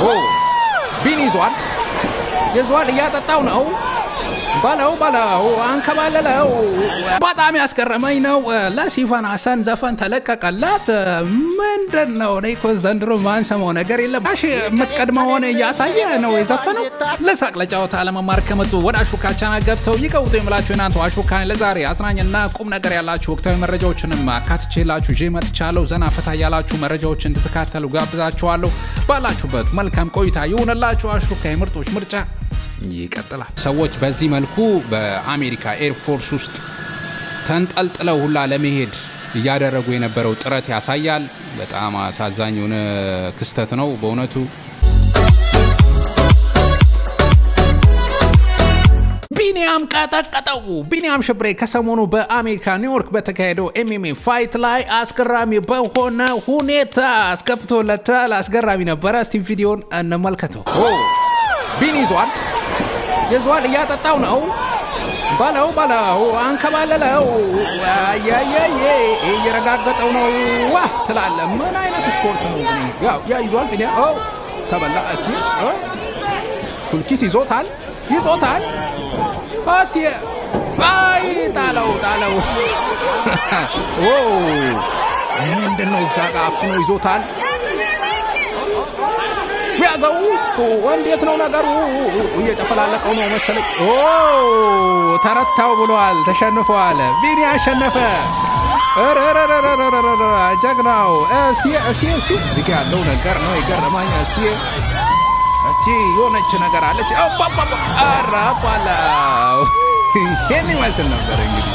ቢኒ ይዟል ይዟል፣ እያጠጣው ነው። በለው በለው አንከባለለው። በጣም ያስገረመኝ ነው ለሲፋን ሀሰን ዘፈን ተለቀቀላት። ምንድን ነው እኔ እኮ ዘንድሮ ማንሰማው ነገር የለም። ሽ የምትቀድመውን እያሳየ ነው የዘፈነው። ለሳቅ ለጨዋታ ለመማር ከመጡ ወደ አሹካ ቻናል ገብተው ይቀውጡ የምላችሁ እናንተ አሹካ ለዛሬ አዝናኝና ቁም ነገር ያላችሁ ወቅታዊ መረጃዎችንም አካትቼላችሁ ይዤ መጥቻለሁ። ዘና ፈታ ያላችሁ መረጃዎች እንድትካተሉ ጋብዛችኋለሁ። ባላችሁበት መልካም ቆይታ ይሁንላችሁ። አሹካ የምርጦች ምርጫ ይቀጥላል። ሰዎች በዚህ መልኩ በአሜሪካ ኤርፎርስ ውስጥ ተንጠልጥለው ሁላ ለመሄድ እያደረጉ የነበረው ጥረት ያሳያል። በጣም አሳዛኝ የሆነ ክስተት ነው በእውነቱ። ቢኒያም ቀጠቀጠው። ቢኒያም ሽብሬ ከሰሞኑ በአሜሪካ ኒውዮርክ በተካሄደው ኤምኤምኤ ፋይት ላይ አስገራሚ በሆነ ሁኔታ አስገብቶለታል። አስገራሚ ነበረ። እስቲ ቪዲዮን እንመልከተው። ቢኒ ይዟል ይዟል እያጠጣው ነው። በለው በለው አንከባለለው። አያያዬ እየረጋገጠው ነው። ዋ ትላለ። ምን አይነት ስፖርት ነው? ያው ያ ይዟል ቢኒ ተበላ። እስቲ ሱልኪት ይዞታል ይዞታል። እስቲ አይ ጣለው ጣለው። ምንድን ነው እዛ ጋ አፍኖ ይዞታል። ያዘው እንዴት ነው ነገሩ? እየጨፈላለቀው ነው መሰለኝ። ተረታው ብሏል። ተሸንፏል። ቢኒ አሸነፈ። ጀግናው። እስቲ እስቲ እስቲ እዚህ ያለው ነገር ነው የገረማኝ። እስቲ እስቲ የሆነች ነገር አለች። አራባላው ይህን ይመስል ነበር እንግዲህ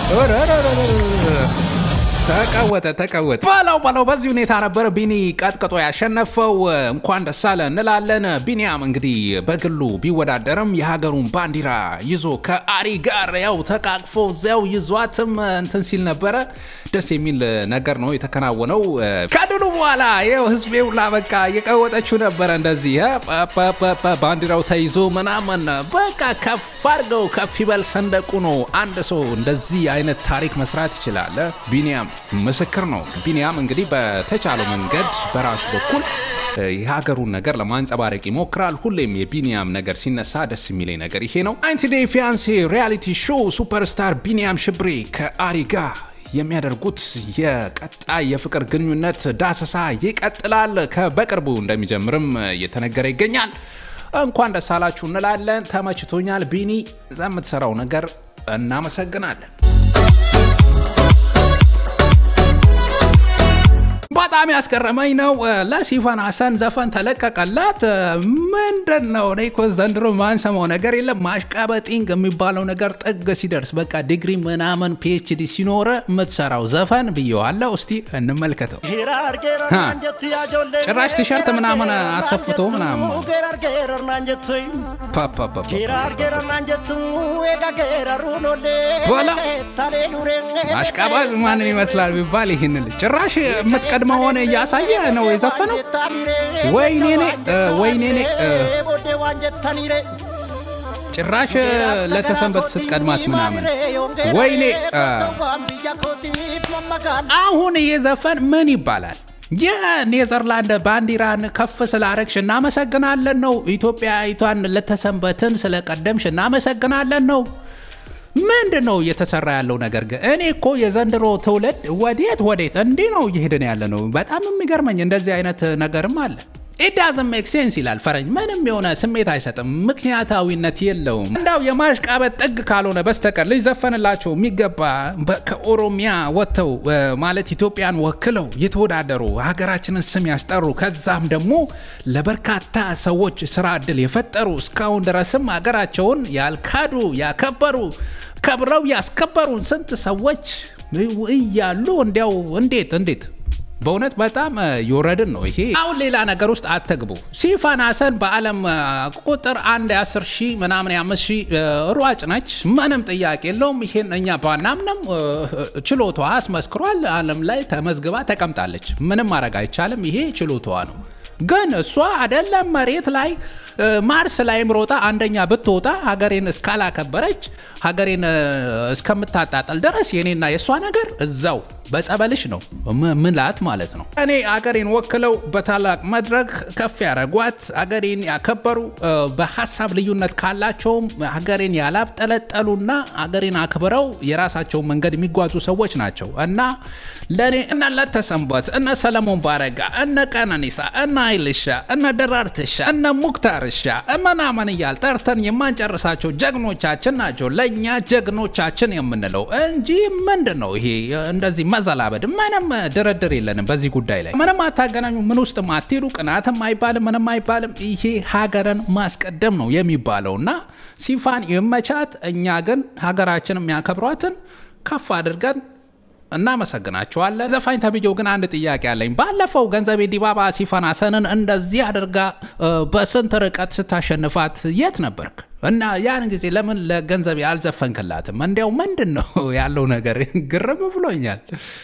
ተቀወጠ ተቀወጠ በለው በለው። በዚህ ሁኔታ ነበር ቢኒ ቀጥቅጦ ያሸነፈው። እንኳን ደስ አለ እንላለን። ቢኒያም እንግዲህ በግሉ ቢወዳደርም የሀገሩን ባንዲራ ይዞ ከአሪ ጋር ያው ተቃቅፎ እዚያው ይዟትም እንትን ሲል ነበረ። ደስ የሚል ነገር ነው የተከናወነው። ከድሉ በኋላ ይኸው ህዝቤ ሁላ በቃ እየቀወጠችው ነበረ። እንደዚህ ባንዲራው ተይዞ ምናምን በቃ ከፍ አድርገው ከፍ ይበል ሰንደቁ ነው። አንድ ሰው እንደዚህ አይነት ታሪክ መስራት ይችላል። ቢኒያም ምስክር ነው። ቢኒያም እንግዲህ በተቻለው መንገድ በራሱ በኩል የሀገሩን ነገር ለማንጸባረቅ ይሞክራል። ሁሌም የቢኒያም ነገር ሲነሳ ደስ የሚለኝ ነገር ይሄ ነው። ናይንቲ ዴይ ፊያንሴ ሪያሊቲ ሾው ሱፐርስታር ቢኒያም ሽብሬ ከአሪ ጋር የሚያደርጉት የቀጣይ የፍቅር ግንኙነት ዳሰሳ ይቀጥላል። በቅርቡ እንደሚጀምርም እየተነገረ ይገኛል። እንኳን ደስ አላችሁ እንላለን። ተመችቶኛል። ቢኒ የምትሰራው ነገር እናመሰግናለን። በጣም ያስገረመኝ ነው ለሲፋን ሀሰን ዘፈን ተለቀቀላት። ምንድን ነው እኔ እኮ ዘንድሮ ማንሰማው ነገር የለም። ማሽቃበጢንግ የሚባለው ነገር ጥግ ሲደርስ በቃ ዲግሪ ምናምን ፒኤችዲ ሲኖረ የምትሰራው ዘፈን ብየዋለው። እስቲ እንመልከተው። ጭራሽ ቲሸርት ምናምን አሰፍቶ ምናምን በላ አሽቃባጭ ማንን ይመስላል ቢባል ይህን ልጅ ጭራሽ የምትቀድመውን እያሳየ ነው የዘፈነው። ወይኔኔ ወይኔኔ ጭራሽ ለተሰንበት ስትቀድማት ምናምን ወይኔ። አሁን ይህ ዘፈን ምን ይባላል? የኔዘርላንድ ባንዲራን ከፍ ስላረግሽ እናመሰግናለን ነው። ኢትዮጵያዊቷን ለተሰንበትን ስለቀደምሽ እናመሰግናለን ነው። ምንድን ነው እየተሰራ ያለው ነገር? ግን እኔ እኮ የዘንድሮ ትውልድ ወዴት ወዴት እንዲህ ነው እየሄድን ያለ ነው። በጣም የሚገርመኝ እንደዚህ አይነት ነገርም አለ። ኢዳዝን ሜክ ሴንስ ይላል ፈረንጅ። ምንም የሆነ ስሜት አይሰጥም፣ ምክንያታዊነት የለውም። እንዳው የማሽቃበጥ ጥግ ካልሆነ በስተቀር ሊዘፈንላቸው የሚገባ ከኦሮሚያ ወጥተው ማለት ኢትዮጵያን ወክለው የተወዳደሩ ሀገራችንን ስም ያስጠሩ ከዛም ደግሞ ለበርካታ ሰዎች ስራ እድል የፈጠሩ እስካሁን ድረስም ሀገራቸውን ያልካዱ ያከበሩ ከብረው ያስከበሩን ስንት ሰዎች እያሉ እንዲያው እንዴት እንዴት በእውነት በጣም የወረድን ነው ይሄ። አሁን ሌላ ነገር ውስጥ አትግቡ። ሲፋን ሀሰን በዓለም ቁጥር አንድ የአስር ሺህ ምናምን የአምስት ሺህ ሯጭ ነች። ምንም ጥያቄ የለውም። ይሄን እኛ ባናምንም ችሎታዋ አስመስክሯል። ዓለም ላይ ተመዝግባ ተቀምጣለች። ምንም ማድረግ አይቻልም። ይሄ ችሎታዋ ነው። ግን እሷ አይደለም መሬት ላይ ማርስ ላይም ሮጣ አንደኛ ብትወጣ ሀገሬን እስካላከበረች ሀገሬን እስከምታጣጠል ድረስ የኔና የእሷ ነገር እዛው በጸበልሽ ነው ምላት ማለት ነው። እኔ አገሬን ወክለው በታላቅ መድረክ ከፍ ያደረጓት አገሬን ያከበሩ በሀሳብ ልዩነት ካላቸውም ሀገሬን ያላብጠለጠሉና አገሬን አክብረው የራሳቸውን መንገድ የሚጓዙ ሰዎች ናቸው እና ለእኔ እነ ለተሰንበት እነ ሰለሞን ባረጋ እነ ቀነኒሳ እነ ኃይልሻ እነ ደራርትሻ እነ ሙክታርሻ ምናምን እያል ጠርተን የማንጨርሳቸው ጀግኖቻችን ናቸው ለእኛ ጀግኖቻችን የምንለው እንጂ ምንድን ነው ይሄ እንደዚህ መዘላበድ? ምንም ድርድር የለንም በዚህ ጉዳይ ላይ ምንም አታገናኙ። ምን ውስጥ አትሄዱ። ቅናትም አይባልም ምንም አይባልም። ይሄ ሀገርን ማስቀደም ነው የሚባለው እና ሲፋን ይመቻት። እኛ ግን ሀገራችን የሚያከብሯትን ከፍ አድርገን እናመሰግናቸዋለን። ዘፋኝ ተብዬው ግን አንድ ጥያቄ አለኝ። ባለፈው ገንዘቤ ዲባባ ሲፋን ሀሰንን እንደዚህ አድርጋ በስንት ርቀት ስታሸንፋት የት ነበርክ? እና ያን ጊዜ ለምን ለገንዘቤ አልዘፈንክላትም? እንዲያው ምንድን ነው ያለው ነገር? ግርም ብሎኛል።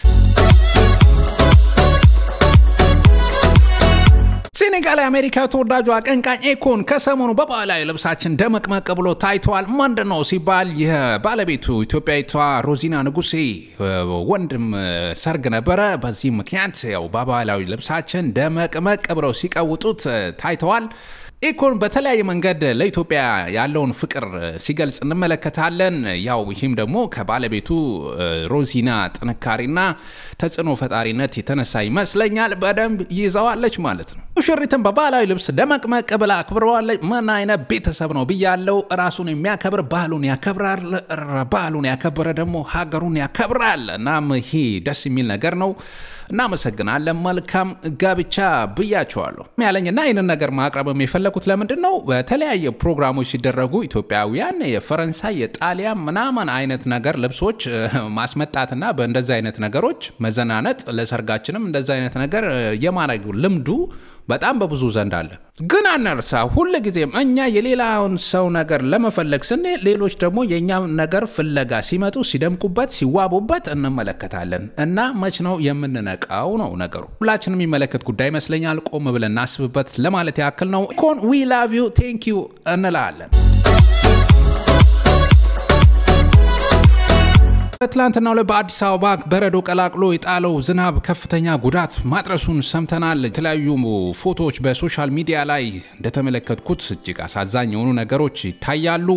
ሴኔጋል የአሜሪካ ተወዳጁ አቀንቃኝ ኤኮን ከሰሞኑ በባህላዊ ልብሳችን ደመቅመቅ ብሎ ታይተዋል። ምንድን ነው ሲባል የባለቤቱ ኢትዮጵያዊቷ ሮዚና ንጉሴ ወንድም ሰርግ ነበረ። በዚህ ምክንያት ያው በባህላዊ ልብሳችን ደመቅመቅ ብለው ሲቀውጡት ታይተዋል። ኢኮን በተለያየ መንገድ ለኢትዮጵያ ያለውን ፍቅር ሲገልጽ እንመለከታለን። ያው ይህም ደግሞ ከባለቤቱ ሮዚና ጥንካሬና ተጽዕኖ ፈጣሪነት የተነሳ ይመስለኛል። በደንብ ይዘዋለች ማለት ነው። ሙሽሪትን በባህላዊ ልብስ ደመቅመቅ ብላ አክብረዋለች። ምን አይነት ቤተሰብ ነው ብያለው። ራሱን የሚያከብር ባህሉን ያከብራል። ባህሉን ያከበረ ደግሞ ሀገሩን ያከብራል። እናም ይሄ ደስ የሚል ነገር ነው። እናመሰግናለን። መልካም ጋብቻ ብያቸዋለሁ ያለኝና ይህንን ነገር ማቅረብ የፈለኩት ለምንድን ነው? በተለያየ ፕሮግራሞች ሲደረጉ ኢትዮጵያውያን የፈረንሳይ የጣሊያን ምናምን አይነት ነገር ልብሶች ማስመጣትና በእንደዚ አይነት ነገሮች መዘናነጥ ለሰርጋችንም እንደዚ አይነት ነገር የማድረግ ልምዱ በጣም በብዙ ዘንድ አለ። ግን አነርሳ ሁል ጊዜም እኛ የሌላውን ሰው ነገር ለመፈለግ ስንል ሌሎች ደግሞ የእኛ ነገር ፍለጋ ሲመጡ ሲደምቁበት፣ ሲዋቡበት እንመለከታለን። እና መች ነው የምንነቃው ነው ነገሩ። ሁላችንም የሚመለከት ጉዳይ ይመስለኛል። ቆም ብለን እናስብበት ለማለት ያክል ነው። ኮን ዊ ላቭ ዩ ቴንክ ዩ እንላለን። በትላንትናው ላይ በአዲስ አበባ በረዶ ቀላቅሎ የጣለው ዝናብ ከፍተኛ ጉዳት ማድረሱን ሰምተናል። የተለያዩ ፎቶዎች በሶሻል ሚዲያ ላይ እንደተመለከትኩት እጅግ አሳዛኝ የሆኑ ነገሮች ይታያሉ።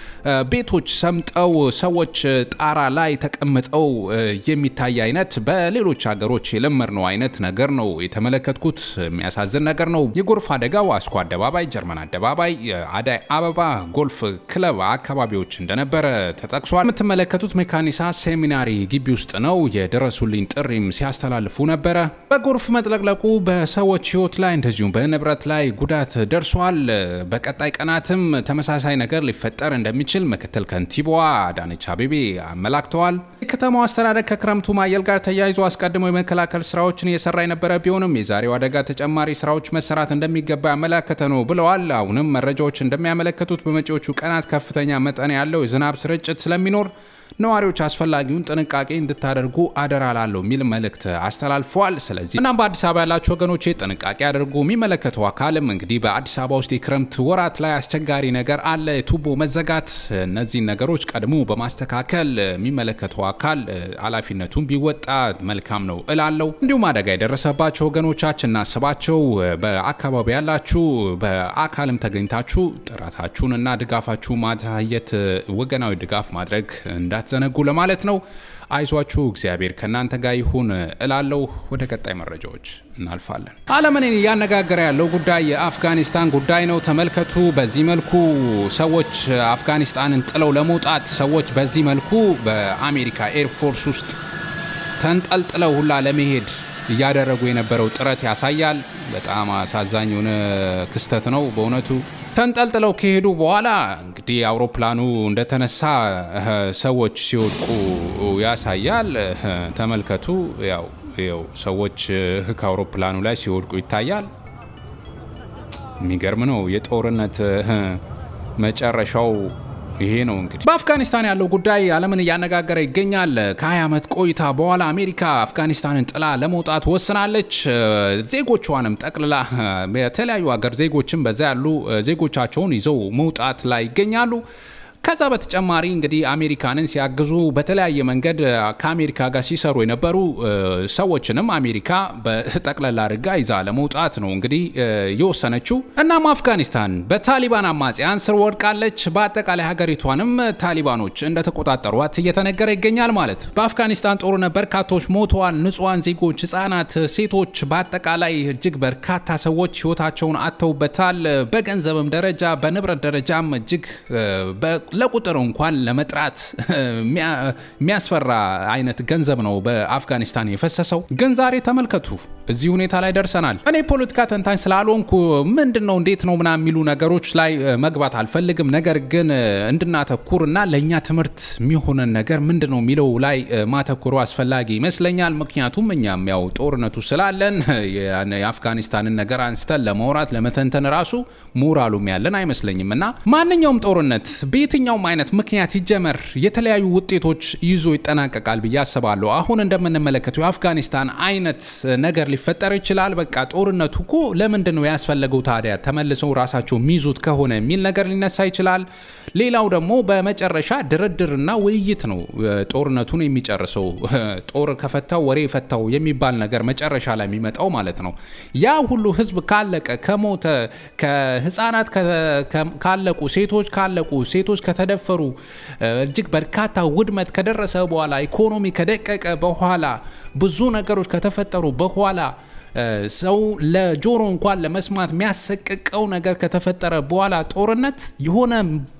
ቤቶች ሰምጠው ሰዎች ጣራ ላይ ተቀምጠው የሚታይ አይነት በሌሎች ሀገሮች የለመድነው አይነት ነገር ነው የተመለከትኩት። የሚያሳዝን ነገር ነው። የጎርፍ አደጋው አስኮ አደባባይ፣ ጀርመን አደባባይ፣ አዳይ አበባ ጎልፍ ክለብ አካባቢዎች እንደነበረ ተጠቅሷል። የምትመለከቱት ሜካኒሳ ሴሚናሪ ግቢ ውስጥ ነው። የድረሱልኝ ጥሪም ሲያስተላልፉ ነበረ። በጎርፍ መጥለቅለቁ በሰዎች ሕይወት ላይ እንደዚሁም በንብረት ላይ ጉዳት ደርሷል። በቀጣይ ቀናትም ተመሳሳይ ነገር ሊፈጠር እንደሚችል ምክትል ከንቲባዋ አዳነች አቤቤ አመላክተዋል። የከተማው አስተዳደር ከክረምቱ ማየል ጋር ተያይዞ አስቀድሞ የመከላከል ስራዎችን እየሰራ የነበረ ቢሆንም የዛሬው አደጋ ተጨማሪ ስራዎች መሰራት እንደሚገባ ያመላከተ ነው ብለዋል። አሁንም መረጃዎች እንደሚያመለክቱት በመጪዎቹ ቀናት ከፍተኛ መጠን ያለው የዝናብ ስርጭት ስለሚኖር ነዋሪዎች አስፈላጊውን ጥንቃቄ እንድታደርጉ አደራ ላለው የሚል መልእክት አስተላልፈዋል። ስለዚህ እናም በአዲስ አበባ ያላቸው ወገኖች ጥንቃቄ አድርጉ። የሚመለከተው አካልም እንግዲህ በአዲስ አበባ ውስጥ የክረምት ወራት ላይ አስቸጋሪ ነገር አለ፣ የቱቦ መዘጋት። እነዚህን ነገሮች ቀድሞ በማስተካከል የሚመለከተው አካል ኃላፊነቱን ቢወጣ መልካም ነው እላለው። እንዲሁም አደጋ የደረሰባቸው ወገኖቻችን እናስባቸው። በአካባቢ ያላችሁ በአካልም ተገኝታችሁ ጥረታችሁን እና ድጋፋችሁ ማሳየት ወገናዊ ድጋፍ ማድረግ እንዳትዘነጉ ለማለት ነው። አይዟችሁ፣ እግዚአብሔር ከእናንተ ጋር ይሁን እላለው። ወደ ቀጣይ መረጃዎች እናልፋለን። ዓለምን እያነጋገረ ያለው ጉዳይ የአፍጋኒስታን ጉዳይ ነው። ተመልከቱ። በዚህ መልኩ ሰዎች አፍጋኒስታንን ጥለው ለመውጣት ሰዎች በዚህ መልኩ በአሜሪካ ኤርፎርስ ውስጥ ተንጠልጥለው ሁላ ለመሄድ እያደረጉ የነበረው ጥረት ያሳያል። በጣም አሳዛኝ የሆነ ክስተት ነው በእውነቱ። ተንጠልጥለው ከሄዱ በኋላ እንግዲህ አውሮፕላኑ እንደተነሳ ሰዎች ሲወድቁ ያሳያል። ተመልከቱ። ያው ያው ሰዎች ከአውሮፕላኑ ላይ ሲወድቁ ይታያል። የሚገርም ነው። የጦርነት መጨረሻው ይሄ ነው እንግዲህ በአፍጋኒስታን ያለው ጉዳይ ዓለምን እያነጋገረ ይገኛል። ከ20 ዓመት ቆይታ በኋላ አሜሪካ አፍጋኒስታንን ጥላ ለመውጣት ወስናለች። ዜጎቿንም ጠቅልላ የተለያዩ ሀገር ዜጎችም በዛ ያሉ ዜጎቻቸውን ይዘው መውጣት ላይ ይገኛሉ። ከዛ በተጨማሪ እንግዲህ አሜሪካንን ሲያግዙ በተለያየ መንገድ ከአሜሪካ ጋር ሲሰሩ የነበሩ ሰዎችንም አሜሪካ በጠቅላላ አድርጋ ይዛ ለመውጣት ነው እንግዲህ የወሰነችው። እናም አፍጋኒስታን በታሊባን አማጽያን ስር ወድቃለች። በአጠቃላይ ሀገሪቷንም ታሊባኖች እንደተቆጣጠሯት እየተነገረ ይገኛል ማለት። በአፍጋኒስታን ጦርነት በርካቶች ሞተዋል። ንጹሐን ዜጎች፣ ህጻናት፣ ሴቶች በአጠቃላይ እጅግ በርካታ ሰዎች ህይወታቸውን አጥተውበታል። በገንዘብም ደረጃ በንብረት ደረጃም እጅግ ለቁጥር እንኳን ለመጥራት የሚያስፈራ አይነት ገንዘብ ነው በአፍጋኒስታን የፈሰሰው። ግን ዛሬ ተመልከቱ፣ እዚህ ሁኔታ ላይ ደርሰናል። እኔ ፖለቲካ ተንታኝ ስላልሆንኩ ምንድን ነው እንዴት ነው ምናምን የሚሉ ነገሮች ላይ መግባት አልፈልግም። ነገር ግን እንድናተኩር እና ለእኛ ትምህርት የሚሆነን ነገር ምንድን ነው የሚለው ላይ ማተኩሩ አስፈላጊ ይመስለኛል። ምክንያቱም እኛም ያው ጦርነቱ ስላለን የአፍጋኒስታንን ነገር አንስተን ለማውራት ለመተንተን ራሱ ሞራሉም ያለን አይመስለኝም እና ማንኛውም ጦርነት በየትኛውም አይነት ምክንያት ይጀመር የተለያዩ ውጤቶች ይዞ ይጠናቀቃል ብዬ አስባለሁ። አሁን እንደምንመለከተው የአፍጋኒስታን አይነት ነገር ሊፈጠር ይችላል። በቃ ጦርነቱ እኮ ለምንድን ነው ያስፈለገው ታዲያ ተመልሰው ራሳቸው የሚይዙት ከሆነ የሚል ነገር ሊነሳ ይችላል። ሌላው ደግሞ በመጨረሻ ድርድርና ውይይት ነው ጦርነቱን የሚጨርሰው። ጦር ከፈታው ወሬ ፈታው የሚባል ነገር መጨረሻ ላይ የሚመጣው ማለት ነው። ያ ሁሉ ህዝብ ካለቀ ከሞተ፣ ከህፃናት ካለቁ፣ ሴቶች ካለቁ፣ ሴቶች ከተደፈሩ፣ እጅግ በርካታ ውድመት ከደረሰ በኋላ ኢኮኖሚ ከደቀቀ በኋላ ብዙ ነገሮች ከተፈጠሩ በኋላ ሰው ለጆሮ እንኳን ለመስማት የሚያሰቅቀው ነገር ከተፈጠረ በኋላ ጦርነት የሆነ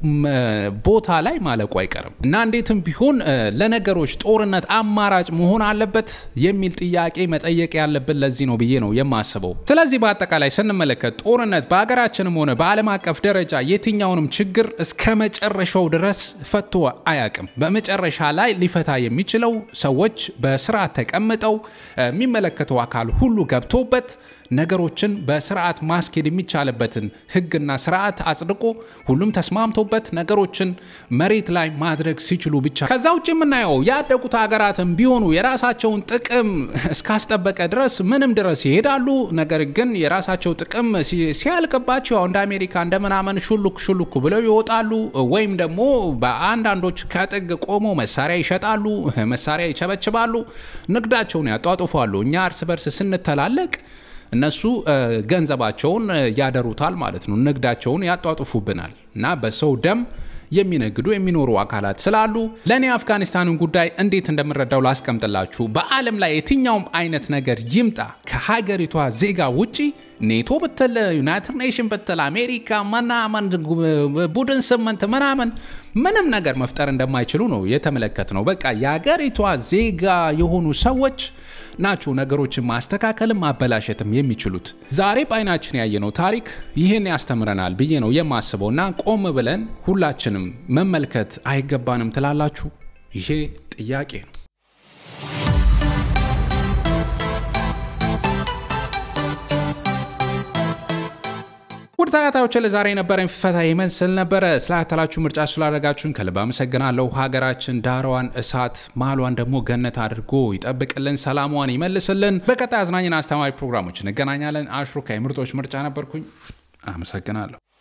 ቦታ ላይ ማለቁ አይቀርም እና እንዴትም ቢሆን ለነገሮች ጦርነት አማራጭ መሆን አለበት የሚል ጥያቄ መጠየቅ ያለብን ለዚህ ነው ብዬ ነው የማስበው። ስለዚህ በአጠቃላይ ስንመለከት ጦርነት በሀገራችንም ሆነ በዓለም አቀፍ ደረጃ የትኛውንም ችግር እስከ መጨረሻው ድረስ ፈቶ አያቅም። በመጨረሻ ላይ ሊፈታ የሚችለው ሰዎች በስርዓት ተቀምጠው የሚመለከተው አካል ሁሉ ገብቶበት ነገሮችን በስርዓት ማስኬድ የሚቻልበትን ሕግና ስርዓት አጽድቆ ሁሉም ተስማምቶበት ነገሮችን መሬት ላይ ማድረግ ሲችሉ ብቻ። ከዛ ውጭ የምናየው ያደጉት ሀገራትም ቢሆኑ የራሳቸውን ጥቅም እስካስጠበቀ ድረስ ምንም ድረስ ይሄዳሉ። ነገር ግን የራሳቸው ጥቅም ሲያልቅባቸው እንደ አሜሪካ እንደ ምናምን ሹሉክ ሹሉክ ብለው ይወጣሉ። ወይም ደግሞ በአንዳንዶች ከጥግ ቆሞ መሳሪያ ይሸጣሉ፣ መሳሪያ ይቸበችባሉ፣ ንግዳቸውን ያጧጡፋሉ። እኛ እርስ በርስ ስንተላለቅ እነሱ ገንዘባቸውን ያደሩታል ማለት ነው። ንግዳቸውን ያጧጡፉብናል እና በሰው ደም የሚነግዱ የሚኖሩ አካላት ስላሉ ለእኔ አፍጋኒስታንን ጉዳይ እንዴት እንደምረዳው ላስቀምጥላችሁ። በዓለም ላይ የትኛውም አይነት ነገር ይምጣ ከሀገሪቷ ዜጋ ውጪ ኔቶ ብትል ዩናይትድ ኔሽን ብትል አሜሪካ ምናምን ቡድን ስምንት ምናምን ምንም ነገር መፍጠር እንደማይችሉ ነው የተመለከት ነው። በቃ የሀገሪቷ ዜጋ የሆኑ ሰዎች ናቸው ነገሮችን ማስተካከልም ማበላሸትም የሚችሉት። ዛሬ በአይናችን ያየነው ታሪክ ይህን ያስተምረናል ብዬ ነው የማስበው እና ቆም ብለን ሁላችንም መመልከት አይገባንም ትላላችሁ? ይሄ ጥያቄ ነው። ውድ ተከታዮች ለዛሬ የነበረን ፍፈታ ይመስል ነበረ። ስላተላችሁ ምርጫ ስላደረጋችሁን ከልብ አመሰግናለሁ። ሀገራችን ዳሯን እሳት ማሏን ደግሞ ገነት አድርጎ ይጠብቅልን፣ ሰላሟን ይመልስልን። በቀጣይ አዝናኝና አስተማሪ ፕሮግራሞች እንገናኛለን። አሽሩካ የምርጦች ምርጫ ነበርኩኝ። አመሰግናለሁ።